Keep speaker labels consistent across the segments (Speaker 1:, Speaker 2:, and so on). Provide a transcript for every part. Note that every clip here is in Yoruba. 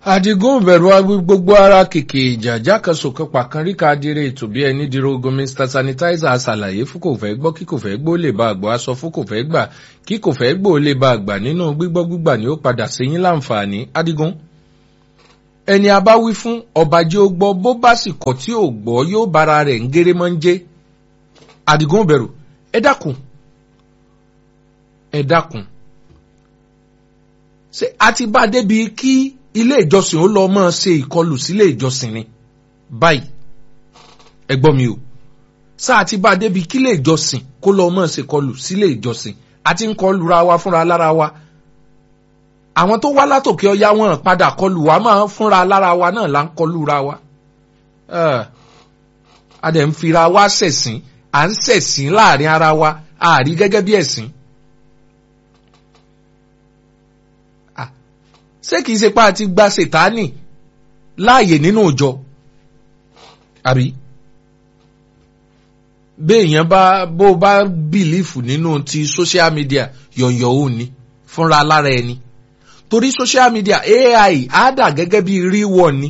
Speaker 1: Àdìgún bẹ̀rù agbí gbogbo ara kìkì ìjà jákèsòkè pàkánríkà adire ètò bí ẹni dìrò ogun Mr Sanitizer aṣàlàyé fún kò fẹ́ gbọ́ kí kò fẹ́ gbọ́ lè bá àgbọ̀ aṣọ fún kò fẹ́ gbà kí kò fẹ́ gbọ́ lè bá àgbà nínú gbígbọ́ gbígbà ni ó padà sí yín láǹfààní Àdìgún. Ẹni a bá wí fún ọba jẹ́ ó gbọ́ bó bá sì kọ̀ tí ò gbọ́ yóò bára rẹ̀ ń géré mọ́ ń jẹ́. Àdìgún bẹ̀rù ẹ dákun ẹ dákun ṣé a ti bá débi kí ilé ìjọsìn ó lọ máa ṣe ìkọlù sílé ìjọsìn ni báyìí ẹ gbọ́ mi o sáà ti bá débi kí ilé ìjọsìn kó lọ máa ṣe ìkọlù sílé ìjọsìn àti ń kọlù ra wa fúnra lára wa àwọn tó wá látòkè ọya wọn padà kọlù wa máa fúnra lára wa náà là ń kọlù ra wa a dẹ̀ ń fira wa ṣẹ̀sìn à ń ṣẹ̀sìn láàrin ara wa àárí gẹ́gẹ́ bí ẹ̀sìn. ṣé kìí ṣe pé a ti gba ṣètánì láàyè nínú ìjọ àbí béèyàn bá bó bá bìlífù nínú ti social media yọ̀yọ̀ òun ni fúnra lára ẹni torí social media AI á dà gẹ́gẹ́ bí ríwọ̀ ni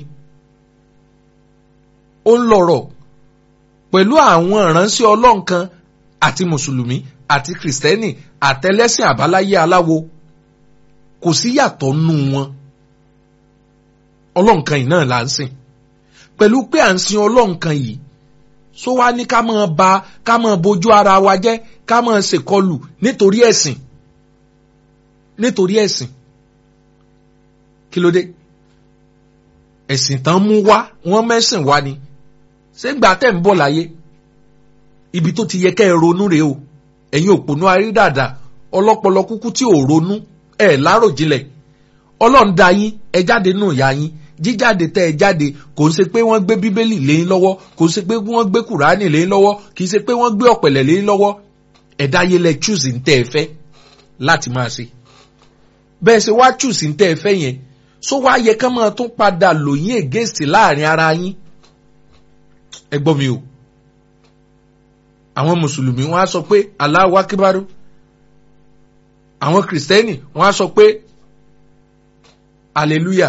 Speaker 1: ó ń lọ̀rọ̀ pẹ̀lú àwọn ìránṣẹ́ ọlọ́run kan àti mùsùlùmí àti kìrìsìtẹ́nì àtẹlẹ́sìn àbáláyé aláwo kò sí yàtọ̀ nù wọn ọlọ́nkan yìí náà là ń sìn pẹ̀lú pé à ń sin ọlọ́nkan yìí só wá ní ká máa ba ká máa bójú ara wa jẹ́ ká máa ṣèkọlù nítorí ẹ̀sìn nítorí ẹ̀sìn kí ló dé ẹ̀sìn tán mú wá wọ́n mẹ́sìn wá ni ṣé gbà tẹ̀ ń bọ̀ láyé ibi tó ti yẹ kẹ́ ẹ ronú rèé o ẹ̀yin òpònú arídàdà ọlọ́pọlọ kúkú tí ò ronú ẹ láròjinlẹ̀ ọlọ́run dá yín ẹ jáde nù ìyá yín jíjáde tẹ́ ẹ jáde kò ń ṣe pé wọ́n gbé bíbélì léyìn lọ́wọ́ kò ń ṣe pé wọ́n gbé kùránì léyìn lọ́wọ́ kì í ṣe pé wọ́n gbé ọ̀pẹ̀lẹ̀ léyìn lọ́wọ́ ẹ̀dá yẹn lẹ chúùsì ń tẹ́ ẹ fẹ́ láti máa ṣe bẹ́ẹ̀ ṣe wá chúùsì ń tẹ́ ẹ fẹ́ yẹn só wá yẹ ká máa tún padà lò yín against láàrin ara yín ẹ gbọ́ mi o àwọn mùsùlùmí wọ́n á sọ pé Allahu akíbárú àwọn kìrìsìtẹ́nì wọ́n á sọ pé hallelujah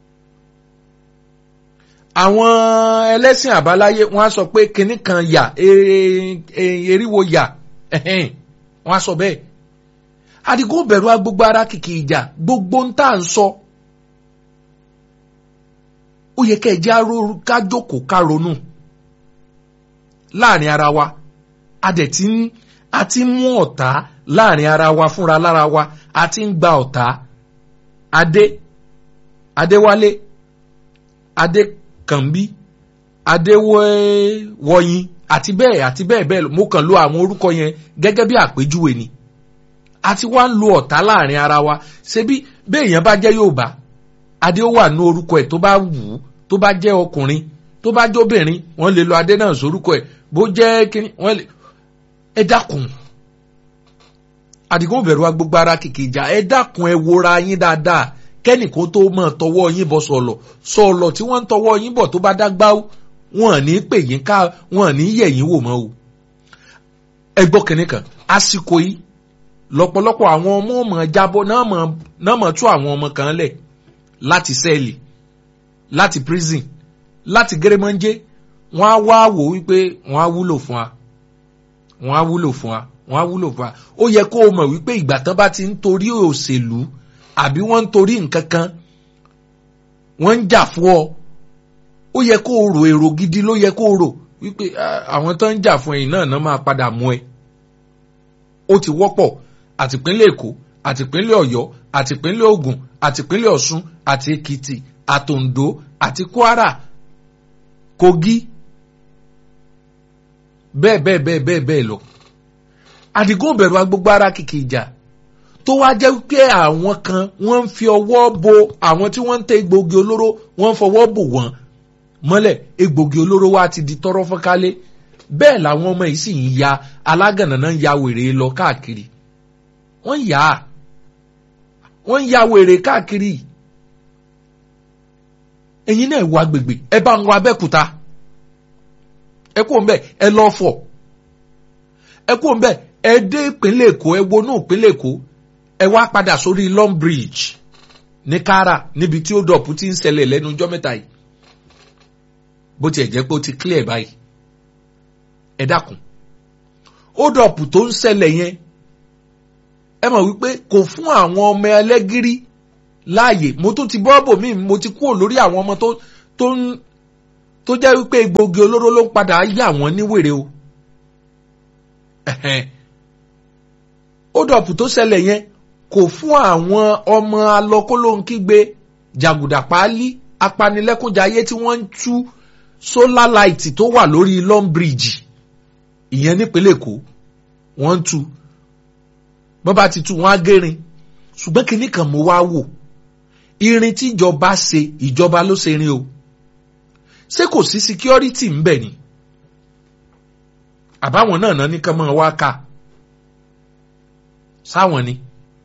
Speaker 1: àwọn ẹlẹ́sìn àbáláyé wọ́n á sọ pé kinní kan yà eriwo yà wọ́n á sọ bẹ́ẹ̀ Àdìgún bẹ̀rù agbogbo ara kìkì ìjà gbogbo ń tà ń sọ ó yẹ kẹ́ ẹ jẹ́ ká jókòó ká ronú láàrin ara wa a dẹ̀ ti ń a ti ń mú ọ̀tá láàrin ara wa fúnra lára wa a ti ń gba ọ̀tá adé adéwálé adékànbí adéwọ̀yìn àti bẹ́ẹ̀ àti bẹ́ẹ̀ bẹ́ẹ̀ mo kàn lo àwọn orúkọ yẹn gẹ́gẹ́ bí àpèjúwe ni a ti wá ń lo ọ̀tá láàrin ara wa ṣebí béèyàn bá jẹ́ Yorùbá adé ó wà ní orúkọ ẹ̀ tó bá wù ú tó bá jẹ́ ọkùnrin tó bá jóbìnrin wọ́n lè lo adé náà sórúkọ ẹ̀ bó jẹ́ kíní wọ́n lè ẹ dákun àdìgún bẹ̀rù wa gbogbo ara kìkì ìjà ẹ dákun ẹ wora yín dáadáa kẹ́nìkó tó mọ̀ tọwọ́ yín bọ̀ sọ̀lọ̀ sọ̀lọ̀ tí wọ́n ń tọwọ́ yín bọ̀ tó bá dágbá wọn ní pè yín ká wọn ní yẹ̀ yín wò mọ́ o. ẹ gbọ́ kínní kan àsìkò yìí lọ́pọ̀lọpọ̀ àwọn ọmọ ọmọ jábọ́ náà mọ̀ tú àwọn ọmọ kan lẹ̀ láti sẹ́ẹ̀lì láti prison láti gẹ́rẹ́mọ́njẹ́ wọ́n á wá wò wípé wọ́n á wúlò fún wa wọ́n á wúlò fún wa wọ́n á wúlò fún wa ó yẹ kó o mọ̀ wípé ìgbà tán bá ti ń torí òṣèlú àbí wọ́n ń torí nǹkan kan wọ́n ń jà fún ọ ó yẹ kó o rò èrò gidi ló yẹ kó o rò wípé àwọn tó ń jà fún ẹ̀yìn náà náà máa padà mú ẹ ó ti wọ́pọ̀ àtìpínlẹ̀ Èkó àtìpínlẹ̀ Ọ̀yọ́ àtìpínlẹ̀ Ògùn àtìpínlẹ̀ Ọ̀ṣun àti Èkìtì àtòǹdó àti Kwara Kogi bẹ́ẹ̀ bẹ́ẹ̀ bẹ́ẹ̀ bẹ́ẹ̀ bẹ́ẹ̀ lọ. Àdìgún bẹ̀rù agbógbó ara kìkì ìjà tó wá jẹ́ pé àwọn kan wọ́n ń fi ọwọ́ bo àwọn tí wọ́n ń tẹ egbògi olóró wọ́n ń fọwọ́ bò wọ́n mọ́lẹ̀ egbògi olóró wa ti di tọ́rọ́ fọ́nkálé bẹ́ẹ̀ làwọn ọmọ yìí sì ń ya alágànnà náà ń ya wèrè lọ káàkiri wọ́n yà á wọ́n ń ya wèrè káàkiri ẹ̀yin náà wá gbègbè ẹ bá ń wá Abẹ́òkúta ẹ kú òǹbẹ ẹ lọ fọ ẹ kú òǹbẹ ẹ dé ìpínlẹ̀ Èkó ẹ wọnú ìpínlẹ̀ Èkó ẹ wá padà sórí Long Bridge ní kára níbi tí ó dọ̀pù ti ń ṣẹlẹ̀ lẹ́nu ọjọ́ mẹ́ta yìí bó tiẹ̀ jẹ́ pé ó ti clear báyìí ẹ dákun ó dọ̀pù tó ń ṣẹlẹ̀ yẹn ẹ mọ̀ wípé kò fún àwọn ọmọ ẹlẹ́gìrì láàyè mo tún ti bọ́ọ̀bù mi mo ti kúrò lórí àwọn ọmọ tó tó ń tó jẹ́ wípé egbògi olóró ló ń padà yà wọ́n níwèrè o ó dọ̀pù tó ṣẹlẹ̀ yẹn kò fún àwọn ọmọ alọ́kólóhunkígbe jàgùdà páálí apanilẹ́kúnjayé tí wọ́n ń tú solar light tó wà lórí long bridge ìyẹn nípínlẹ̀ èkó wọ́n ń tú bọ́n bá ti tú wọ́n á gérin ṣùgbọ́n kinní kan mo wá wò irin tí ìjọba ṣe ìjọba ló ṣe irin o ṣé kò sí security ń bẹ̀ ni àbáwọn náà náà ní kán máa wá ká sáwọn ni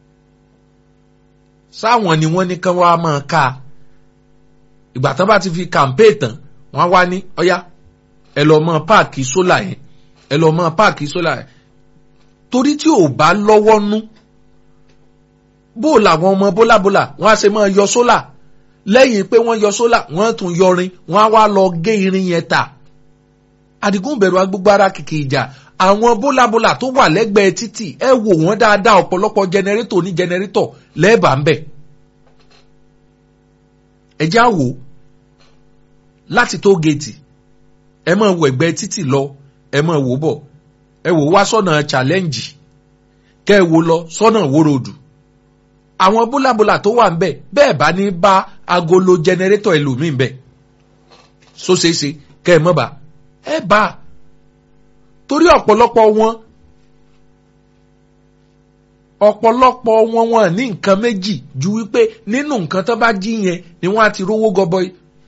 Speaker 1: sáwọn ni wọ́n ní kán wá máa ká ìgbà tán bá ti fi kàmpé tán wọ́n wá ní ọ̀yá ẹ lọ mọ páàkì sólà yẹn ẹ lọ mọ páàkì sólà yẹn torí tí ò bá lọ́wọ́ nú bó làwọn ọmọ bólàbólà wọ́n á ṣe máa yọ sólà lẹ́yìn pé wọ́n yọ sólà wọ́n tún yọrin wọ́n á wá lọ gé irin yẹn ta àdìgún bẹ̀rù agbègbè ara kìkì ìjà àwọn bólàbólà tó wà lẹ́gbẹ̀ẹ́ títì ẹ wò wọ́n dáadáa ọ̀pọ̀lọpọ̀ jẹnẹrétọ̀ ní jẹnẹrétọ̀ lẹ́ẹ̀bà ń bẹ̀ ẹ já wò láti tó géètì ẹ máa wọ ẹ̀gbẹ́ títì lọ ẹ máa wò bọ̀ ẹ wò wá sọ́nà challenge kẹ́ ẹ wò lọ sọ́nà wórodù àwọn bólàbólà tó wà ń bẹ̀ bẹ́ẹ̀ bá ní bá agolo jẹnẹrétọ̀ ẹlòmíì bẹ̀ sóṣeéṣe kẹ́ ẹ mọ́ bá ẹ bá a torí ọ̀pọ̀lọpọ̀ wọn ọ̀pọ̀lọpọ̀ wọn wọn ní nǹkan méjì ju wípé nínú nǹkan tó bá jí yẹn ni wọ́n á ti rówó gọbọi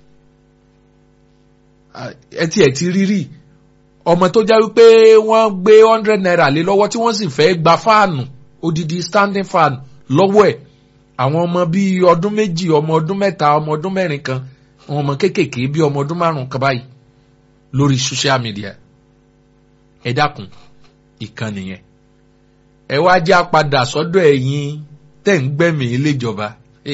Speaker 1: ẹ ti ẹ̀ ti rírì ọmọ tó já wípé wọ́n gbé hundred naira lé lọ́wọ́ tí wọ́n sì fẹ́ gba fáànù odidi standing fan lọ́wọ́ ẹ̀ àwọn ọmọ bíi ọdún méjì ọmọ ọdún mẹ́ta ọmọ ọdún mẹ́rin kan àwọn ọmọ kéékèèké bíi ọmọ ọdún márùn-ún kan báyìí lórí social media ẹ dákun ìkànnì yẹn ẹ wá já padà sọ́dọ̀ ẹ̀yin tẹ́ ń gbẹ̀mí iléjọba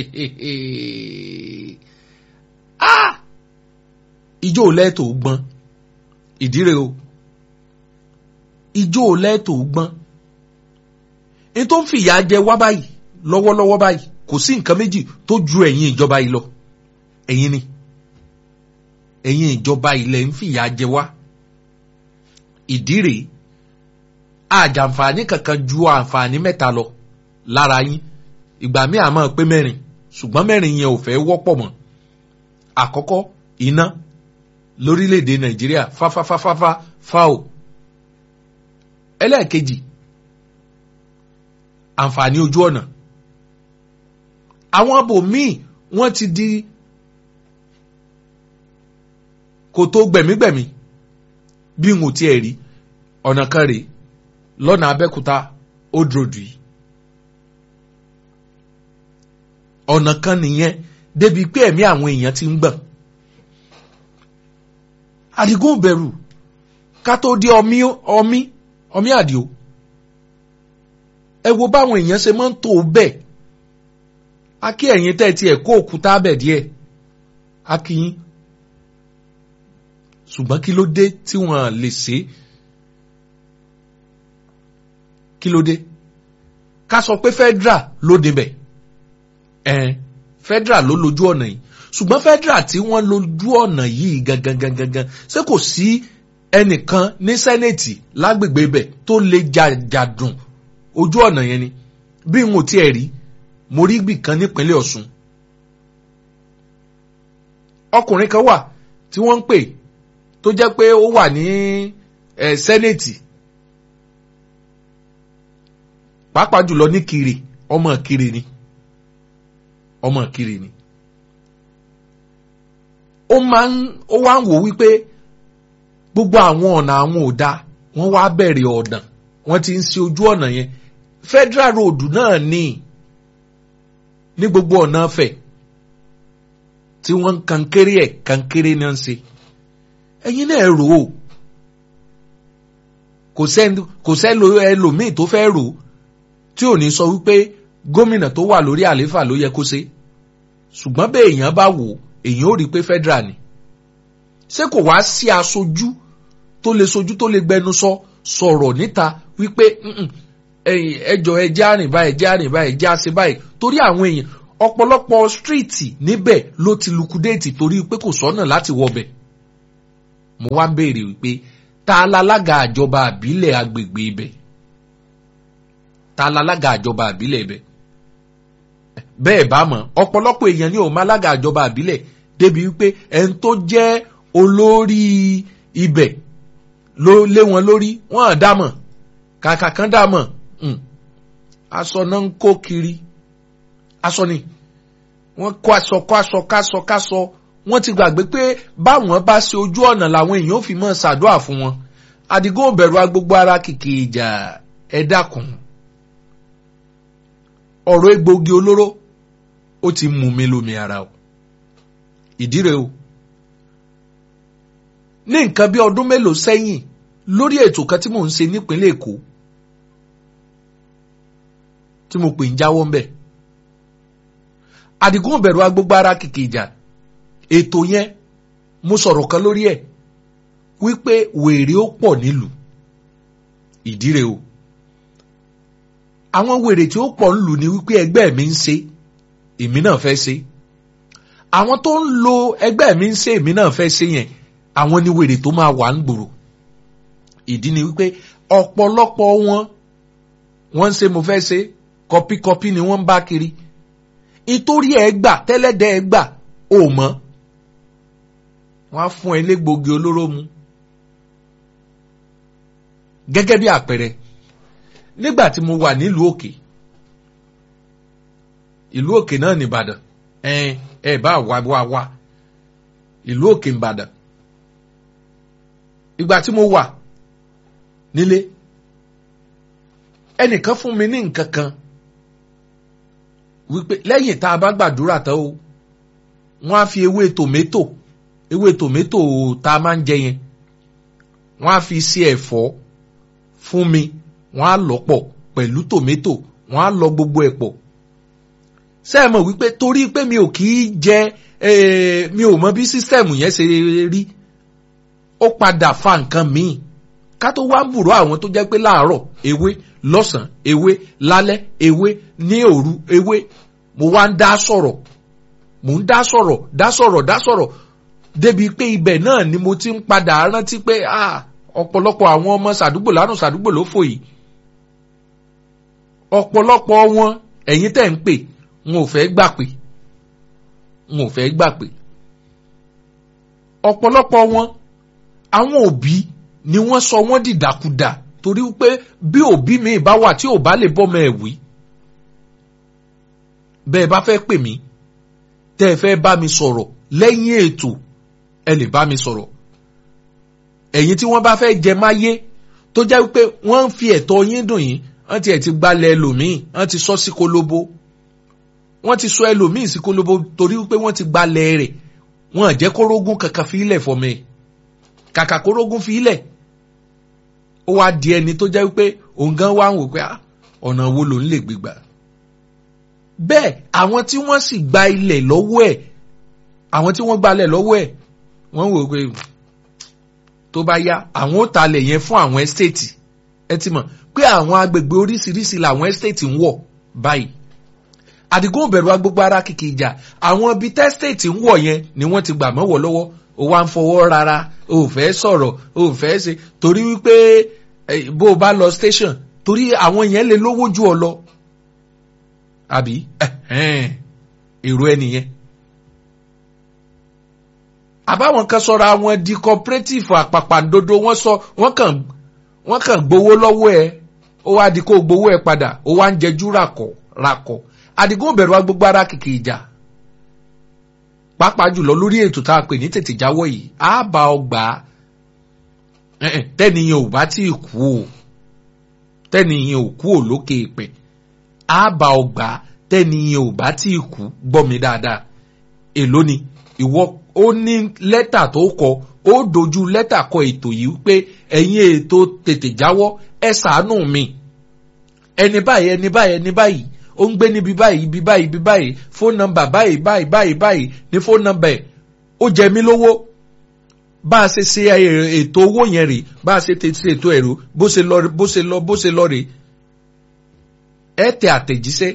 Speaker 1: ijó lẹ́tò gbọ́n ìdíre o ijó lẹ́tò gbọ́n ní tó ń fìyà jẹ wá báyìí lọ́wọ́lọ́wọ́ báyìí kò sí nǹkan méjì tó ju ẹ̀yin ìjọba yìí lọ ẹ̀yin ni ẹ̀yin ìjọba ilẹ̀ ń fìyà jẹ wá ìdí rèé àjàǹfààní kankan ju àǹfààní mẹ́ta lọ lára yín ìgbà míì àmọ́ pé mẹ́rin ṣùgbọ́n mẹ́rin yẹn ò fẹ́ wọ́pọ̀ mọ́ àkọ́kọ́ iná lórílẹ̀‐èdè nàìjíríà fáfáfáfáfá fáò ẹlẹ́ẹ̀kejì àǹfààní ojú ọ̀nà àwọn abòmíì wọ́n ti di kòtò gbẹ̀mígbẹ̀mí bí n ò tiẹ̀ rí ọ̀nà kan rèé lọ́nà abẹ́kúta old road yìí ọ̀nà kan nìyẹn débi pé ẹ̀mí àwọn èèyàn ti ń gbọ̀n àdìgún bẹ̀rù ká tó dé ọmí ọmí ọmí àdìo ẹ wo báwọn èèyàn ṣe máa ń tó bẹ́ẹ̀ a kí ẹ̀yin tẹ́ ti ẹ̀ kó òkúta bẹ̀ díẹ̀ a kí yín ṣùgbọ́n kí ló dé tí wọ́n lè ṣe é kí ló dé ká sọ pé federal ló débẹ̀ ẹ̀ẹ́n federal ló lójú ọ̀nà yìí ṣùgbọ́n federal tí wọ́n lójú ọ̀nà yìí gangan gangan gangan ṣé kò sí ẹnìkan ní sẹ́nẹ̀tì lágbègbè ibẹ̀ tó lè jàdùn ojú ọ̀nà yẹn ni bí n ò tiẹ̀ rí mo rí gbì kan nípínlẹ̀ Ọ̀ṣun ọkùnrin kan wà tí wọ́n ń pè tó jẹ́ pé ó wà ní ẹ̀ sẹ́nẹ̀tì pàápàá jùlọ ní kiri ọmọ kiri ni ọmọ kiri ni ó máa ń ó wá ń wò wípé gbogbo àwọn ọ̀nà àwọn ò da wọ́n wá bẹ̀rẹ̀ ọ̀dàn wọ́n ti ń ṣe ojú ọ̀nà yẹn federal road náà ní ní gbogbo ọ̀nà fẹ̀ tí wọ́n ń kankéré ẹ̀ kankéré náà ń ṣe ẹ̀yin náà rò ó kò sẹ́ni kò sẹ́ni ẹlòmíì tó fẹ́ rò ó tí ò ní sọ wípé gómìnà tó wà lórí àlééfà ló yẹ kó ṣe ṣùgbọ́n bẹ́ẹ̀ èèyàn bá wò èèyàn ò rí i pé federal ni ṣé kò wá sí aṣojú tó lè sojú tó lè gbẹnu sọ sọ̀rọ̀ níta wípé ẹjọ́ ẹjẹ́ àrìn báyìí ẹjẹ́ àrìn báyìí ẹjẹ́ àṣẹ báyìí torí àwọn èèyàn ọ̀pọ̀lọpọ̀ stíìtì níbẹ̀ ló ti lukudéètì torí pé kò sọ́nà láti wọbẹ̀ mo wá ń béèrè wípé ta lalága àjọba àbílẹ̀ agbègbè ibẹ̀ ta lalága àjọba àbílẹ̀ ibẹ̀ bẹ́ẹ̀ bá mọ̀ ọ̀pọ̀lọpọ̀ èèyàn ní òun málága àjọba àbílẹ̀ débi wípé ẹni tó jẹ́ olórí ibẹ̀ ló lé wọn lórí wọn à dámọ̀ kàkà kan dámọ̀ aṣọ náà ń kó kiri aṣọ ni wọ́n kó aṣọ kó aṣọ káṣọ káṣọ wọ́n ti gbàgbé pé báwọn bá ṣe ojú ọ̀nà làwọn èèyàn ò fi mọ́ ṣàdúrà fún wọn àdìgún òbẹ̀rù agbogbo ara kìkì ìjà ẹ dákun ọ̀rọ̀ egbògi olóró ó ti mú mi lómi ara o ìdí rẹ̀ o ní nǹkan bí ọdún mélòó sẹ́yìn lórí ètò kan tí mò ń ṣe nípínlẹ̀ Èkó tí mo pè ń jáwọ́ ńbẹ̀ àdìgún òbẹ̀rù agbogbo ara kìkì ìjà ètò yẹn mo sọ̀rọ̀ kan lórí ẹ̀ wípé wèrè ó pọ̀ nílùú ìdí rẹ̀ o àwọn wèrè tí ó pọ̀ nílùú ni wípé ẹgbẹ́ mi ń ṣe èmi náà fẹ́ ṣe àwọn tó ń lo ẹgbẹ́ mi ń ṣe èmi náà fẹ́ ṣe yẹn àwọn ni wèrè tó máa wà ń gbòòrò ìdí ni wípé ọ̀pọ̀lọpọ̀ wọn wọ́n ń ṣe mo fẹ́ ṣe kọpíkọpí ni wọ́n ń bá kiri ìtorí ẹ gbà tẹ́lẹ̀dẹ́ ẹ gbà ò mọ́ wọ́n á fún ẹ légbògi olóró mu gẹ́gẹ́ bí àpẹẹrẹ nígbà tí mo wà nílùú òkè ìlú òkè náà nìbàdàn ẹ ẹ bá wá wá wá ìlú òkè nìbàdàn ìgbà tí mo wà nílé ẹnìkan fún mi ní nǹkan kan wípé lẹ́yìn tá a bá gbàdúrà tán o wọ́n á fi ewé tòmẹ́tò ewé tòmẹ́tò tá a máa ń jẹ yẹn wọ́n á fi sí ẹ̀fọ́ fún mi wọ́n á lọ pọ̀ pẹ̀lú tòmẹ́tò wọ́n á lọ gbogbo ẹ̀ pọ̀ sẹ́ẹ̀mọ̀ wípé torí pé mi ò kì í jẹ mi ò mọ bí sísẹ́ẹ̀mù yẹn ṣe rí ó padà fa nǹkan míì ká tó wá ń bùrọ̀ àwọn tó jẹ́ pé láàárọ̀ ewé lọ́sàn-án ewé lálẹ́ ewé ní òru ewé mo wá ń dá sọ̀rọ̀ mo ń dá sọ̀rọ̀ dá sọ̀rọ̀ dá sọ̀rọ̀ débi pé ibẹ̀ náà ni mo ti ń padà rántí pé ọ̀pọ̀lọpọ̀ àwọn ọmọ sàdúgbò lánàá sàdúgbò ló fò yìí ọ̀pọ̀lọpọ̀ wọn ẹ̀yin tẹ̀ ń pè n ò fẹ́ gbà pé n ò fẹ́ gbà pé ọ̀pọ̀lọpọ̀ wọn àwọn òbí ni wọ́n sọ wọ́n dìdàkudà torí pé bí òbí mi bá wà tí ò bá lè bọ́mọ ẹ̀ wí bẹ́ẹ̀ bá fẹ́ pè mí tẹ́ ẹ fẹ́ bá mi sọ̀rọ̀ lẹ́yìn ètò ẹ lè bá mi sọ̀rọ̀ ẹ̀yin tí wọ́n bá fẹ́ jẹ máyé tó jẹ́ pé wọ́n ń fi ẹ̀tọ́ yín dùn yín wọ́n ti ẹ̀ ti gbalẹ̀ ẹlòmíì wọ́n ti sọ sí kólóbó wọ́n ti sọ ẹlòmíì sí kólóbó torí pé wọ́n ti gbalẹ̀ rẹ̀ wọ́n jẹ́ kórógún kankan fi ilẹ̀ fọmọ ẹ̀ kàkà kórógún fi ilẹ̀ ó wá di ẹni tó jẹ́ pé òun gan wá ń wò pé ọ̀nà wo lòun lè gbégbà bẹ́ẹ̀ àwọn tí wọ́n sì gba ilẹ̀ lọ́wọ́ ẹ̀ àwọn tí wọ́n gbalẹ̀ lọ́wọ́ ẹ̀ wọ́n wò pé tó bá yá àwọn ó talẹ̀ yẹn fún àwọn ẹ́stéètì ẹ ti mọ̀ pé àwọn agbègbè oríṣiríṣi làwọn ẹ́stéètì ń wọ̀ báyìí àdìgún òbẹ̀rù agbègbè ara kìkì ìjà àwọn ibi tẹ́stéètì ń wọ̀ yẹn ni wọ́n ti gbà mọ́wọ́ lọ́wọ́ ó wá ń fọwọ́ rárá ó fẹ́ sọ̀rọ̀ ó fẹ́ ṣe torí wípé bó o bá lọ station torí àwọn yẹn lè lówó ju ọ lọ àbí èrò ẹ nìyẹn àbáwọn kan sọra wọn di cooperative àpàpàǹdodo wọ́n sọ wọ́n kàn wọ́n kàn gbowó lọ́wọ́ ẹ ó wá di kó gbowó ẹ padà ó wá ń jẹjú ràkọ̀ ràkọ̀ àdìgún bẹ̀rù agbègbè ara kìkì ìjà pàápàá jùlọ lórí ètò tá a pè ní tètè jáwọ́ yìí á bá ọ gbà á tẹ́niyàn ò bá tí ì kú o tẹ́niyàn ò kú ò lókè ìpè á bá ọ gbà á tẹ́niyàn ò bá tí ì kú gbọ́ mi dáadáa èló ni ìwọ ó ní lẹ́tà tó kọ ó dojú lẹ́tà kọ ètò yìí pé ẹ̀yin ètò tètè jáwọ́ ẹ ṣàánú mi ẹni báyìí ẹni báyìí ẹni báyìí ó ń gbé níbi báyìí ibi báyìí ibi báyìí fóònù nọ́mbà báyìí báyìí báyìí báyìí ní fóònù nọ́mbà ẹ̀ ó jẹ mí lówó bá a ṣe ṣe ètò owó yẹn rè bá a ṣe ṣe ètò ẹ̀rọ bó ṣe lọ bó ṣe lọ bó ṣe lọ rè ẹ tẹ àtẹ̀jíṣẹ́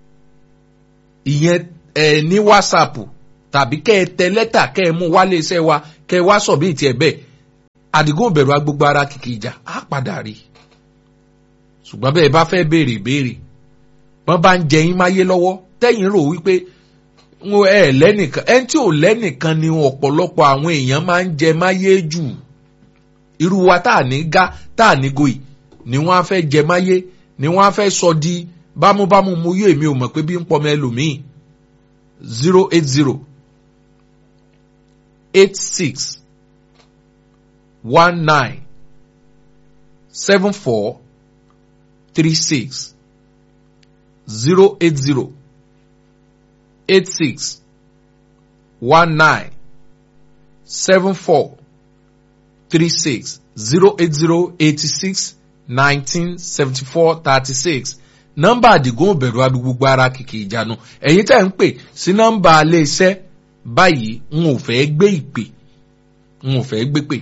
Speaker 1: ìyẹn ẹ ní whatsapp tàbí kẹ́ ẹ tẹ lẹ́tà kẹ́ ẹ mú wálé iṣẹ́ wa kẹ́ ẹ wá sọ bí ìtì ẹ̀ bẹ́ẹ̀ àdìgún bẹ̀rù agbègbè ara kìkì ìjà á padà rí ṣùgbọ́n bẹ́ẹ̀ bá fẹ́ béèrè béèrè wọ́n bá ń jẹ yín máyé lọ́wọ́ tẹ́yìn rò wípé ẹ lẹ́nìkan ẹni tí ò lẹ́nìkan ni ọ̀pọ̀lọpọ̀ àwọn èèyàn máa ń jẹ máyé jù irú wa tá à ní gá tá à ní goyì ni wọ́n á fẹ́ jẹ máyé ni wọ́n á fẹ́ sọ di bámúbámú mu yóò èmi ò mọ̀ pé bí ń pọmọ ẹlòmíì zero eight zero eight six one nine seven four three six zero eight zero eight six one nine seven four three six zero eight zero eighty six nineteen seventy four thirty six nọ́mbà àdìgún òbẹ̀rù agbègbè ara kìkì ìjánu ẹ̀yin tẹ́ ń pè sí nọ́mbà alẹ́ iṣẹ́ báyìí n ò fẹ́ gbé ìpè n ò fẹ́ gbé pè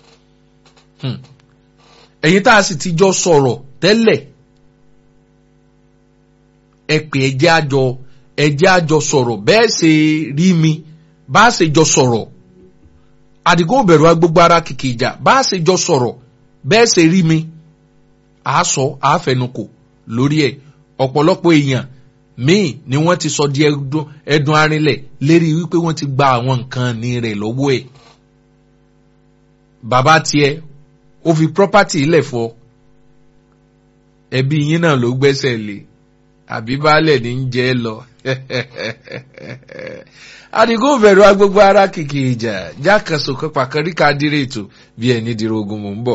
Speaker 1: ẹ̀yin tá a sì ti jọ sọ̀rọ̀ tẹ́lẹ̀ ẹ pè ẹjẹ́ àjọ ẹjẹ́ àjọ sọ̀rọ̀ bẹ́ẹ̀ ṣe rí mi bá a ṣe jọ sọ̀rọ̀ àdìgún òbẹ̀rù agbègbè ara kìkì ìjà bá a ṣe jọ sọ̀rọ̀ bẹ́ẹ̀ ṣe rí mi àá sọ àá fẹnukò lórí ẹ̀ ọ̀pọ̀lọpọ̀ èèyàn míì ni wọ́n ti sọ di ẹdun arinlẹ̀ lérí wípé wọ́n ti gba àwọn nǹkan ní rẹ̀ lọ́wọ́ ẹ̀. bàbá tiẹ̀ ó fi property ilẹ̀ fọ ẹbí yín náà ló gbẹ́sẹ̀ lé àbí baálẹ̀ ní ń jẹ́ lọ. adigun bẹ̀rù agbègbè ara kìkì ìjà jákàsó pàkàríkà dírètò bí ẹni dìrò ogun mò ń bọ̀.